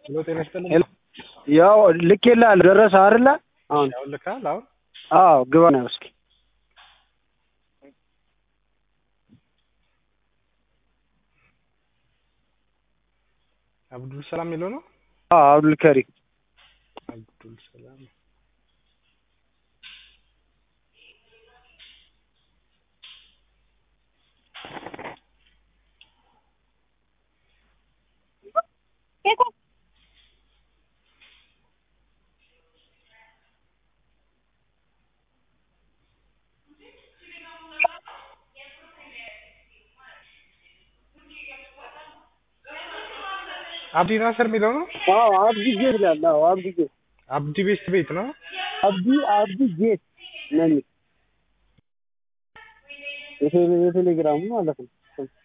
ሄሎ ጤና ይስጥልኝ። ሄሎ ያው ልኬልሃለሁ ደረሰ አይደለ? አሁን አሁን ልካል አሁን አዎ ግባ ነው እስኪ አብዱል ሰላም የሚለው ነው። አዎ አብዱል ከሪም አብዱል ሰላም አብዲ ናስር የሚለው ነው። አዎ አብዲ ጌት ይላል። አዎ አብዲ ጌት አብዲ ቤስት ቤት ነው። አብዲ አብዲ ጌት ነው የሚል የቴሌ- የቴሌግራሙ ማለት ነው።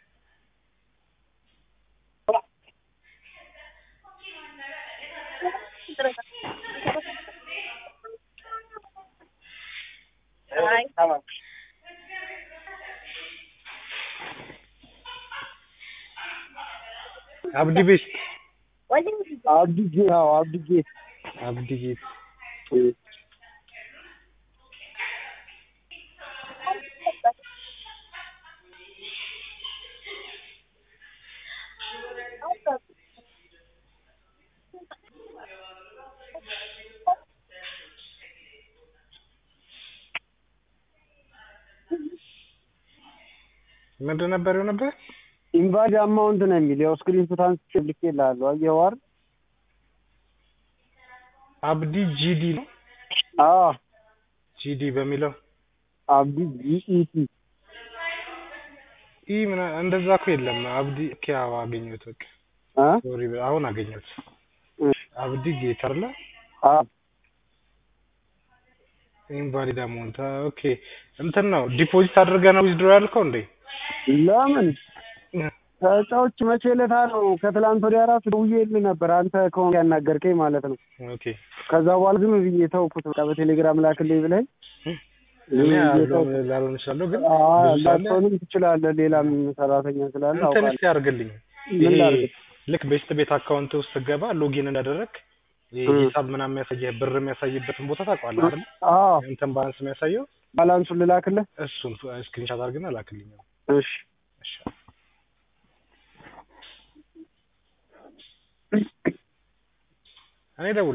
አብዲ ቤስት አብዲ ጌት አዎ አብዲ ጌት አብዲ ጌት ምንድን ነበር የሆነበት? ኢንቫሊድ አማውንት ነው የሚል ያው ስክሪንሾት አንስቼ ልኬልሃለሁ። አየኸው አይደል? አብዲ ጂዲ ነው። አዎ ጂዲ በሚለው አብዲ ጂኢቲ ኢ ምና እንደዛ እኮ የለም። አብዲ ኪያው አገኘሁት። በቃ አ ሶሪ አሁን አገኘሁት። አብዲ ጌት አይደለ? አዎ ኢንቫሊድ አማውንት ኦኬ። እንትን ነው ዲፖዚት አድርገህ ነው ዊዝድሮ ያልከው እንዴ? ለምን ተጫዎች መቼ ዕለት ነው ከትላንት ወዲያ ራሱ ደውዬልህ ነበር አንተ ከሆንክ ያናገርከኝ ማለት ነው። ኦኬ ከዛ በኋላ ዝም ብዬ ተውኩት። በቃ በቴሌግራም ላክልኝ ብለኝ እኔ አልሆን ላልሆን እችላለሁ ግን አዎ ብዙ አለ። ላትሆንም ትችላለህ። ሌላም ሰራተኛ ስላለ እንትን አውቃለሁ። እስኪ አድርግልኝ። ምን ይሄ ላድርግ? ልክ ቤስት ቤት አካውንት ውስጥ ስገባ ሎጊን እንዳደረግ ይሄ እ። ሂሳብ ምናምን የሚያሳየህ ብር የሚያሳይበትን ቦታ ታውቀዋለህ አይደል? አዎ እንትን ባላንስ የሚያሳየው ባላንሱን ልላክልህ? እሱን ስክሪንሻት አድርግና ላክልኝ። እሺ እሺ እኔ ደውል